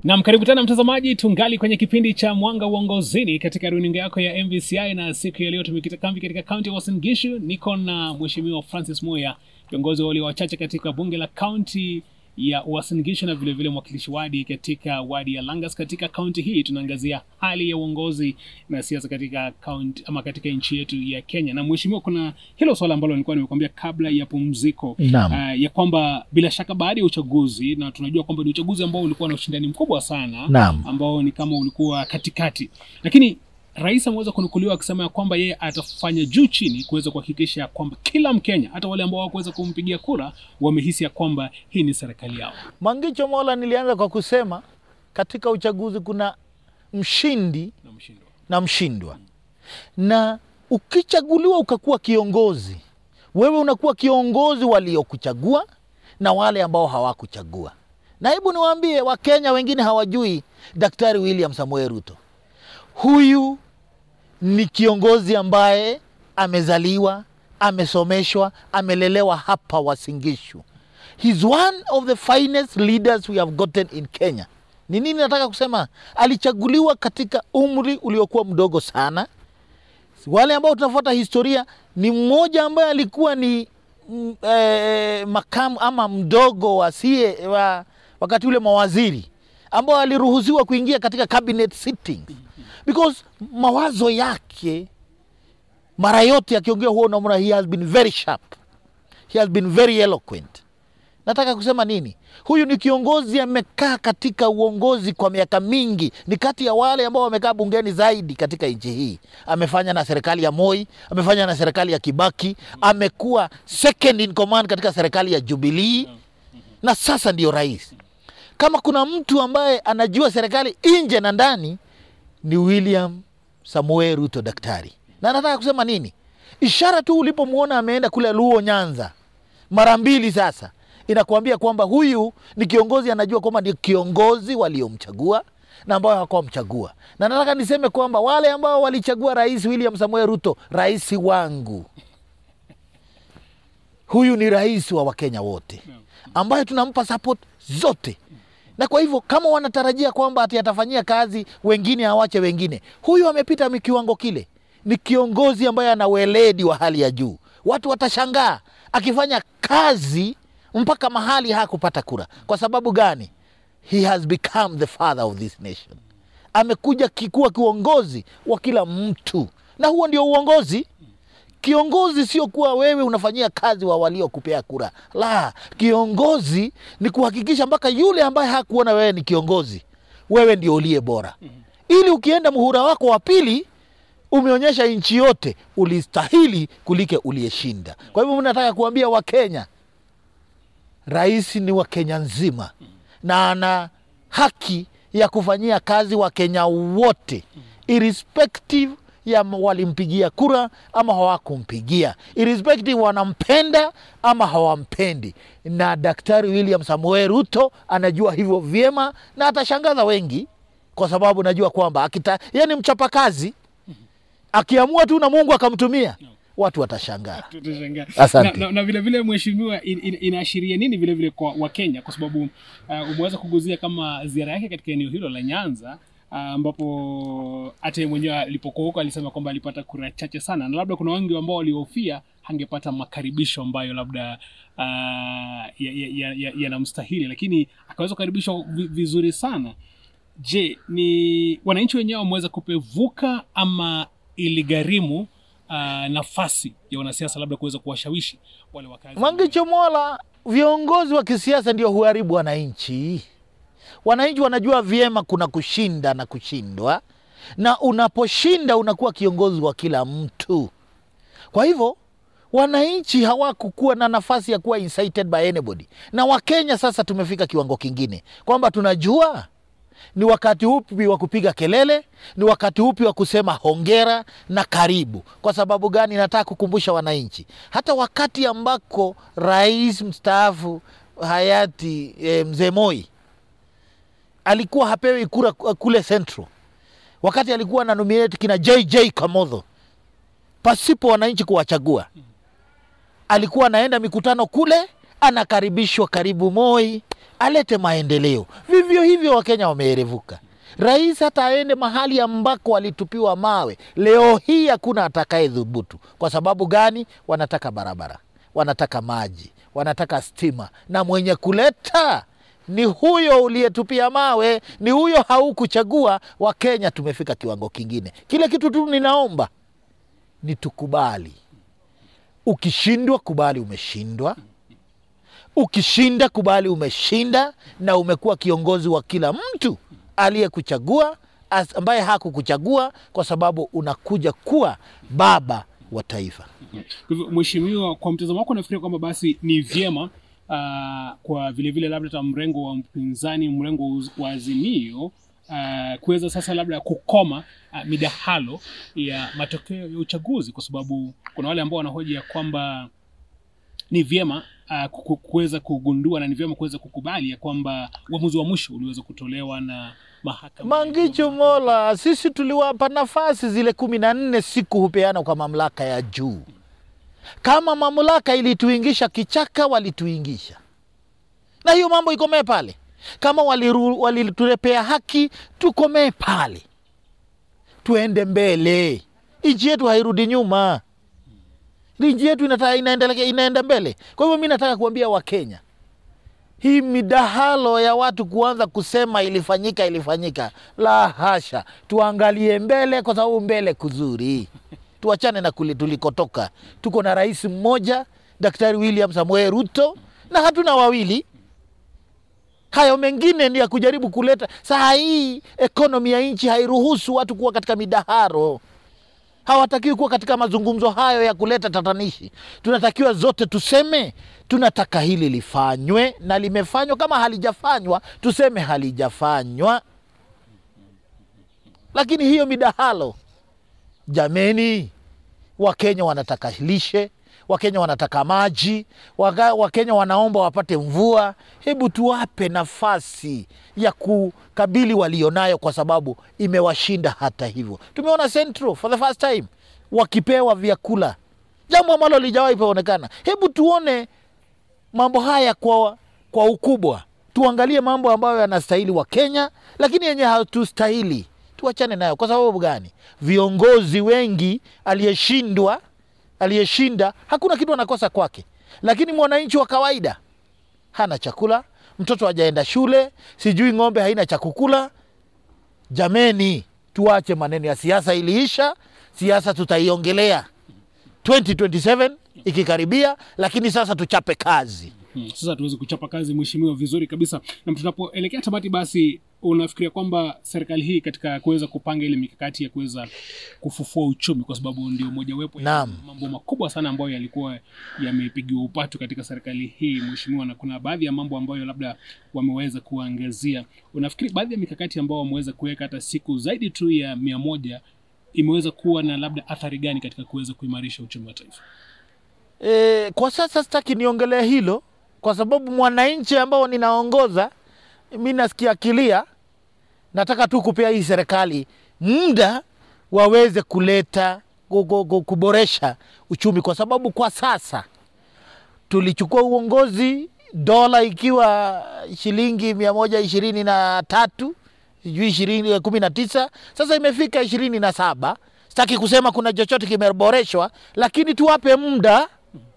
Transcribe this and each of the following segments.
Nam, karibu tena mtazamaji, tungali kwenye kipindi cha Mwanga Uongozini katika runinga yako ya MVCI, na siku ya leo tumekita kambi katika kaunti ya Uasin Gishu. Niko na Mheshimiwa Francis Muya, kiongozi wa walio wachache katika bunge la kaunti ya Uasin Gishu na vilevile mwakilishi wadi katika wadi ya Langas. Katika kaunti hii tunaangazia hali ya uongozi na siasa katika kaunti ama katika nchi yetu ya Kenya. Na mheshimiwa, kuna hilo swala ambalo nilikuwa nimekuambia kabla ya pumziko Naam. uh, ya kwamba bila shaka baada ya uchaguzi, na tunajua kwamba ni uchaguzi ambao ulikuwa na ushindani mkubwa sana Naam. ambao ni kama ulikuwa katikati, lakini rais ameweza kunukuliwa akisema ya kwamba yeye atafanya juu chini kuweza kuhakikisha ya kwamba kila Mkenya, hata wale ambao hawakuweza kumpigia kura, wamehisi ya kwamba hii ni serikali yao. Mangicho Mola, nilianza kwa kusema katika uchaguzi kuna mshindi na mshindwa. na mshindwa, na ukichaguliwa ukakuwa kiongozi, wewe unakuwa kiongozi waliokuchagua na wale ambao hawakuchagua. Na hebu niwaambie, Wakenya wengine hawajui Daktari William Samoei Ruto. Huyu ni kiongozi ambaye amezaliwa, amesomeshwa, amelelewa hapa Wasingishu. He's one of the finest leaders we have gotten in Kenya. Ni nini nataka kusema? Alichaguliwa katika umri uliokuwa mdogo sana. Wale ambao tunafuata historia, ni mmoja ambaye alikuwa ni mm, eh, makamu ama mdogo wa sie wa, wakati ule mawaziri ambao aliruhusiwa kuingia katika cabinet sittings because mawazo yake mara yote akiongea huo unamwona he has been very sharp he has been very eloquent nataka kusema nini huyu ni kiongozi amekaa katika uongozi kwa miaka mingi ni kati ya wale ambao wamekaa bungeni zaidi katika nchi hii amefanya na serikali ya moi amefanya na serikali ya kibaki amekuwa second in command katika serikali ya jubilii na sasa ndio rais kama kuna mtu ambaye anajua serikali nje na ndani ni william samuel ruto daktari na nataka kusema nini ishara tu ulipomwona ameenda kule luo nyanza mara mbili sasa inakuambia kwamba huyu ni kiongozi anajua kwamba ni kiongozi waliomchagua na ambao hawakuwamchagua na nataka niseme kwamba wale ambao walichagua rais william samuel ruto rais wangu huyu ni rais wa wakenya wote ambaye tunampa support zote na kwa hivyo kama wanatarajia kwamba ati atafanyia kazi wengine awache wengine huyu amepita mi- kiwango kile ni kiongozi ambaye ana weledi wa hali ya juu watu watashangaa akifanya kazi mpaka mahali hakupata kura kwa sababu gani he has become the father of this nation amekuja kikuwa kiongozi wa kila mtu na huo ndio uongozi kiongozi sio kuwa wewe unafanyia kazi wa waliokupea kura la kiongozi ni kuhakikisha mpaka yule ambaye hakuona wewe ni kiongozi wewe ndio uliye bora ili ukienda muhura wako wa pili umeonyesha nchi yote ulistahili kulike uliyeshinda kwa hivyo mi nataka kuambia wakenya rais ni wa kenya nzima na ana haki ya kufanyia kazi wakenya wote irrespective ya m- walimpigia kura ama hawakumpigia irrespective wanampenda ama hawampendi na daktari william samuel ruto anajua hivyo vyema na atashangaza wengi kwa sababu najua kwamba akita yeye ni mchapakazi akiamua tu na mungu akamtumia watu watashangaa Tutashangaa. Asante. Na, na, na vile vile mheshimiwa, in, in, inaashiria nini vile vile kwa Wakenya kwa sababu uh, umeweza kuguzia kama ziara yake katika eneo hilo la Nyanza ah, ambapo hata yeye mwenyewe alipokuwa huko alisema kwamba alipata kura chache sana, na labda kuna wengi ambao walihofia hangepata makaribisho ambayo labda uh, yanamstahili ya, ya, yanamstahili, lakini akaweza kukaribishwa vi- vizuri sana. Je, ni wananchi wenyewe wameweza kupevuka ama iligharimu uh, nafasi ya wanasiasa labda kuweza kuwashawishi wale wakazi? Mwangicho Mola, viongozi wa kisiasa ndio huharibu wananchi. Wananchi wanajua vyema kuna kushinda na kushindwa, na unaposhinda unakuwa kiongozi wa kila mtu. Kwa hivyo wananchi hawakukuwa na nafasi ya kuwa incited by anybody, na Wakenya sasa tumefika kiwango kingine kwamba tunajua ni wakati upi wa kupiga kelele, ni wakati upi wa kusema hongera na karibu. Kwa sababu gani? Nataka kukumbusha wananchi, hata wakati ambako rais mstaafu hayati e, mzee Moi alikuwa hapewi kura kule Central, wakati alikuwa na nominate kina JJ Kamodho pasipo wananchi kuwachagua, alikuwa anaenda mikutano kule, anakaribishwa karibu Moi, alete maendeleo. Vivyo hivyo Wakenya wameerevuka. Rais hata aende mahali ambako alitupiwa mawe, leo hii hakuna atakaye dhubutu. Kwa sababu gani? Wanataka barabara, wanataka maji, wanataka stima, na mwenye kuleta ni huyo uliyetupia mawe, ni huyo haukuchagua. Wakenya tumefika kiwango kingine. Kile kitu tu ninaomba ni tukubali. Ukishindwa kubali umeshindwa, ukishinda kubali umeshinda, na umekuwa kiongozi wa kila mtu aliyekuchagua as- ambaye hakukuchagua, kwa sababu unakuja kuwa baba wa taifa. Kwa hivyo mheshimiwa, kwa mtazamo wako nafikiria kwamba basi ni vyema uh, kwa vile vile labda hata mrengo wa mpinzani, mrengo wa uz- wa Azimio uh, kuweza sasa labda kukoma uh, midahalo ya matokeo ya uchaguzi, kwa sababu kuna wale ambao wanahoji ya kwamba ni vyema uh, ku- kuweza kugundua na ni vyema kuweza kukubali ya kwamba uamuzi wa mwisho uliweza kutolewa na mahakama ya Mangicho juu. Mola, sisi tuliwapa nafasi zile kumi na nne siku hupeana kwa mamlaka ya juu. Kama mamlaka ilituingisha kichaka, walituingisha, na hiyo mambo ikomee pale. Kama waliru- walitulepea haki, tukomee pale, tuende mbele. Nchi yetu hairudi nyuma, nchi yetu inata, inaendelea, inaenda mbele. Kwa hivyo mi nataka kuambia Wakenya, hii midahalo ya watu kuanza kusema ilifanyika ilifanyika, la hasha. Tuangalie mbele, kwa sababu mbele kuzuri. Tuachane na kule tulikotoka. Tuko na rais mmoja, Daktari William Samoei Ruto, na hatuna wawili. Hayo mengine ni ya kujaribu kuleta. Saa hii ekonomi ya nchi hairuhusu watu kuwa katika midaharo hawatakiwi kuwa katika mazungumzo hayo ya kuleta tatanishi. Tunatakiwa zote tuseme tunataka hili lifanywe na limefanywa. Kama halijafanywa tuseme halijafanywa, lakini hiyo midahalo, jameni, Wakenya wanataka lishe, Wakenya wanataka maji, Waka- Wakenya wanaomba wapate mvua. Hebu tuwape nafasi ya kukabili walionayo, kwa sababu imewashinda. Hata hivyo, tumeona Central for the first time wakipewa vyakula, jambo ambalo lijawahi paonekana. Hebu tuone mambo haya kwa, kwa ukubwa, tuangalie mambo ambayo yanastahili wa Kenya, lakini yenye hatustahili tuachane nayo. Kwa sababu gani? Viongozi wengi aliyeshindwa, aliyeshinda, hakuna kitu anakosa kwake, lakini mwananchi wa kawaida hana chakula, mtoto hajaenda shule, sijui ng'ombe haina cha kukula. Jameni, tuache maneno ya siasa. Iliisha siasa, tutaiongelea 2027 ikikaribia, lakini sasa tuchape kazi. Hmm, sasa tuweze kuchapa kazi mheshimiwa vizuri kabisa na tunapoelekea tamati basi unafikiria kwamba serikali hii katika kuweza kupanga ile mikakati ya kuweza kufufua uchumi kwa sababu ndio mojawapo ya Naam. mambo makubwa sana ambayo yalikuwa yamepigiwa upatu katika serikali hii mheshimiwa na kuna baadhi ya mambo ambayo labda wameweza kuangazia unafikiri baadhi ya mikakati ambayo wameweza kuweka hata siku zaidi tu ya mia moja imeweza kuwa na labda athari gani katika kuweza kuimarisha uchumi wa taifa E, kwa sasa sitaki niongelee hilo kwa sababu mwananchi ambao ninaongoza mi nasikia kilia. Nataka tu kupea hii serikali muda waweze kuleta ku- ku- ku- kuboresha uchumi, kwa sababu kwa sasa tulichukua uongozi dola ikiwa shilingi mia moja ishirini na tatu sijui ishirini kumi na tisa sasa imefika ishirini na saba sitaki kusema kuna chochote kimeboreshwa lakini tuwape muda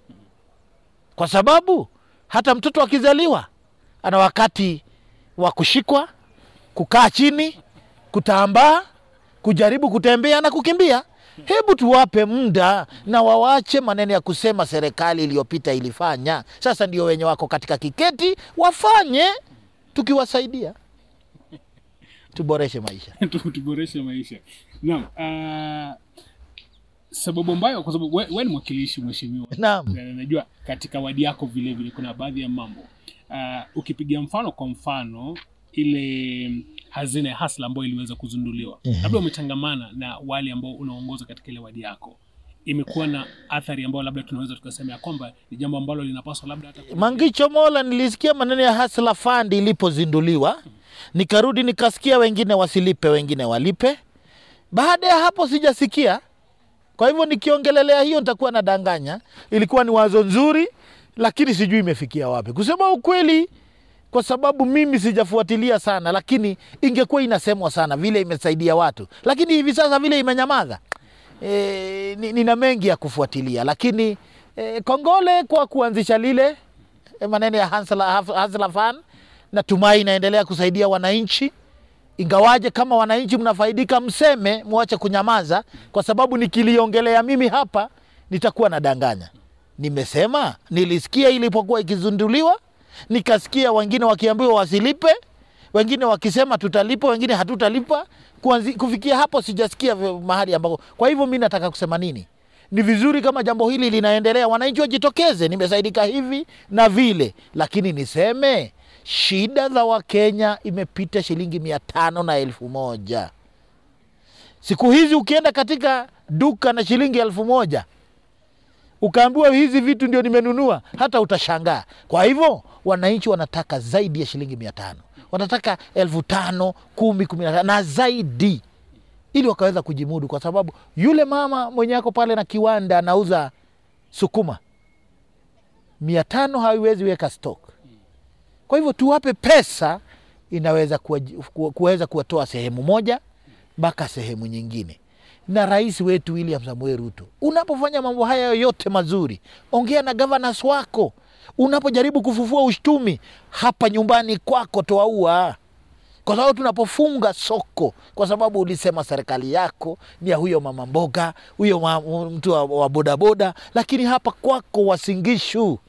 kwa sababu hata mtoto akizaliwa ana wakati wa kushikwa kukaa chini kutambaa kujaribu kutembea na kukimbia hebu tuwape muda na wawache maneno ya kusema serikali iliyopita ilifanya sasa ndio wenye wako katika kiketi wafanye tukiwasaidia tuboreshe maisha Tu- tuboreshe maisha naam uh, sababu ambayo kwa sababu we, we ni mwakilishi mheshimiwa naam na najua katika wadi yako vile vile kuna baadhi ya mambo uh, ukipiga mfano kwa mfano ile hazina ya hasla ambayo iliweza kuzinduliwa Ehe. labda umetangamana na wale ambao unaongoza katika ile wadi yako imekuwa na athari ambayo labda tunaweza tukasema ya kwamba ni jambo ambalo linapaswa labda hata Mangicho Mola, nilisikia maneno ya Hustler Fund ilipozinduliwa, nikarudi nikasikia wengine wasilipe, wengine walipe. Baada ya hapo sijasikia. Kwa hivyo nikiongelelea hiyo nitakuwa nadanganya. Ilikuwa ni wazo nzuri, lakini sijui imefikia wapi. Kusema ukweli, kwa sababu mimi sijafuatilia sana, lakini ingekuwa inasemwa sana vile imesaidia watu, lakini hivi sasa vile imenyamaza. E, ni- nina mengi ya kufuatilia, lakini e, kongole kwa kuanzisha lile e, maneno ya Hustler Hustler Fund. Natumai inaendelea kusaidia wananchi, ingawaje kama wananchi mnafaidika, mseme, mwache kunyamaza, kwa sababu nikiliongelea mimi hapa nitakuwa nadanganya. Nimesema nilisikia ilipokuwa ikizunduliwa, nikasikia wengine wakiambiwa wasilipe, wengine wakisema tutalipa, wengine hatutalipa. Kuanzi, kufikia hapo sijasikia vyo- mahali ambako. Kwa hivyo mi nataka kusema nini? Ni vizuri kama jambo hili linaendelea, wananchi wajitokeze, nimesaidika hivi na vile, lakini niseme shida za Wakenya imepita shilingi mia tano na elfu moja. Siku hizi ukienda katika duka na shilingi elfu moja ukaambiwa hizi vitu ndio nimenunua, hata utashangaa. Kwa hivyo wananchi wanataka zaidi ya shilingi mia tano, wanataka elfu tano, kumi, kumi na tano na zaidi, ili wakaweza kujimudu, kwa sababu yule mama mwenye ako pale na kiwanda anauza sukuma, mia tano haiwezi weka stock. Kwa hivyo tuwape pesa, inaweza kuwa- kuwa- kuweza kuwatoa sehemu moja mpaka sehemu nyingine. Na rais wetu William Samuel Ruto, unapofanya mambo haya yote mazuri, ongea na governors wako. Unapojaribu kufufua uchumi hapa nyumbani kwako, toa ua, kwa sababu tunapofunga soko, kwa sababu ulisema serikali yako ni ya huyo mama mboga, huyo ma- mtu wa, wa bodaboda, lakini hapa kwako Wasingishu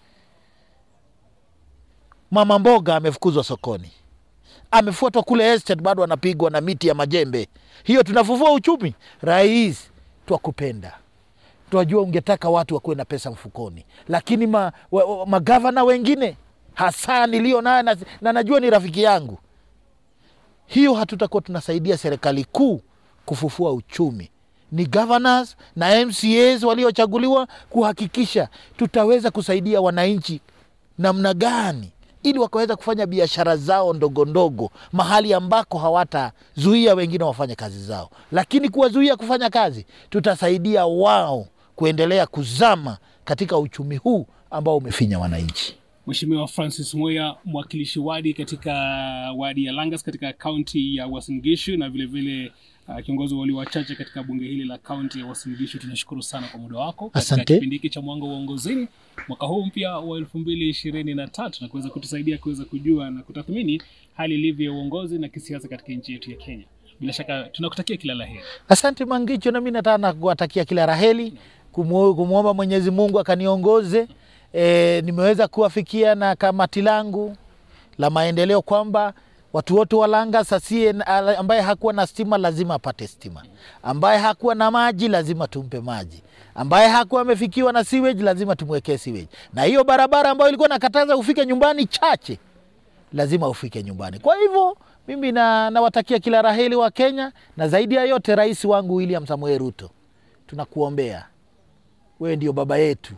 mama mboga amefukuzwa sokoni, amefuatwa kule estate, bado anapigwa na miti ya majembe. Hiyo tunafufua uchumi. Rais, twakupenda, twajua ungetaka watu wakuwe na pesa mfukoni, lakini ma, wa, wa, magavana wengine hasa nilio naye na, na najua ni rafiki yangu, hiyo hatutakuwa tunasaidia serikali kuu kufufua uchumi. Ni governors na MCAs waliochaguliwa kuhakikisha tutaweza kusaidia wananchi namna gani ili wakaweza kufanya biashara zao ndogo ndogo mahali ambako hawatazuia wengine wafanye kazi zao, lakini kuwazuia kufanya kazi, tutasaidia wao kuendelea kuzama katika uchumi huu ambao umefinya wananchi. Mheshimiwa Francis Mweya, mwakilishi wadi katika wadi ya Langas katika kaunti ya Uasin Gishu na vile vile uh, kiongozi wa walio wachache katika bunge hili la kaunti ya Uasin Gishu, tunashukuru sana kwa muda wako katika Asante. kipindi hiki cha Mwanga wa Uongozini mwaka huu mpya wa elfu mbili ishirini na tatu na kuweza kutusaidia kuweza kujua na kutathmini hali ilivyo ya uongozi na kisiasa katika nchi yetu ya Kenya. Bila shaka tunakutakia kila la heri. Asante Mangicho, nami nataka kuwatakia kila raheli, kumu- kumwomba Mwenyezi Mungu akaniongoze. E, nimeweza kuwafikia na kamati langu la maendeleo kwamba watu wote wa Langas asiye ambaye hakuwa na stima lazima apate stima, ambaye hakuwa na maji lazima tumpe maji, ambaye hakuwa amefikiwa na sewage lazima tumwekee sewage, na hiyo barabara ambayo ilikuwa nakataza ufike nyumbani chache lazima ufike nyumbani. Kwa hivyo mimi na, nawatakia kila raheli wa Kenya, na zaidi ya yote rais wangu William Samuel Ruto, tunakuombea wewe ndio baba yetu.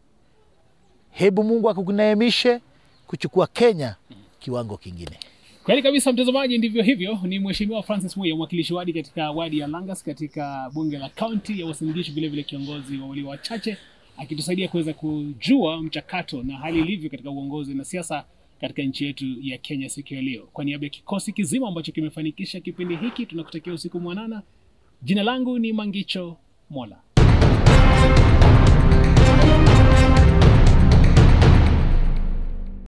Hebu Mungu akuneemishe kuchukua Kenya kiwango kingine. Kweli kabisa, mtazamaji, ndivyo hivyo. Ni Mheshimiwa Francis Mweya, mwakilishi wadi katika wadi ya Langas katika bunge la kaunti ya Uasin Gishu, vile vile kiongozi wa walio wachache, akitusaidia kuweza kujua mchakato na hali ilivyo katika uongozi na siasa katika nchi yetu ya Kenya siku ya leo. Kwa niaba ya kikosi kizima ambacho kimefanikisha kipindi hiki, tunakutakia usiku mwanana. Jina langu ni Mangicho Mola.